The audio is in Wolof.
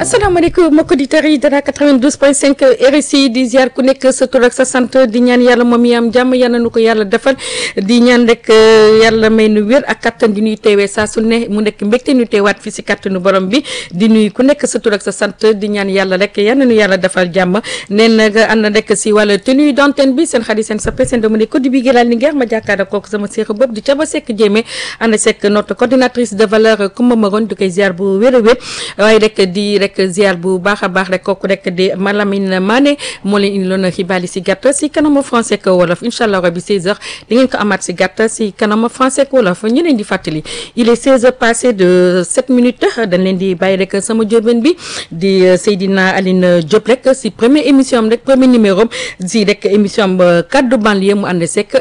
asalaamaaleykum mbokki auditeurs yi dara 92.5 RSI di ziar ku nekk sa tur ak sa sant di ñaan yàlla moom yi am jàmm yal na nu ko yàlla defal di ñaan rek yàlla may nu wér ak kattan di nuy teewee saa su ne mu nekk mbégte ñu teewaat fii si kattanu borom bi di nuy ku nekk sa tur ak sa sant di ñaan yàlla rek yal na nu yàlla defal jàmm neen nag ànd rek si wàllu tenue d'antenne bi seen xarit seen sappe seen dama ne ko di bi gëlaal ni ngeex ma jàkkaarloo kooku sama séex bopp di caba sekk jéeme ànd sekk notre coordinatrice de valeur Koumba Maron di koy ziar bu wér a wér waaye rek di rek ziar bu baax a baax rek kooku rek di Malamine Mané moo leen indi loon xibaar yi si gàtt si kanamu français ak wolof incha allah rabi 16h di ngeen ko amaat si gàtt si kanamu français ak wolof ñu leen di fàttali il est 16h passé de 7 minutes dañ leen di bàyyi rek sama jóobeen bi di Seydina Aline Diop rek si première émission am rek premier numéro si rek émission am kaddu banlieue mu ànd sekk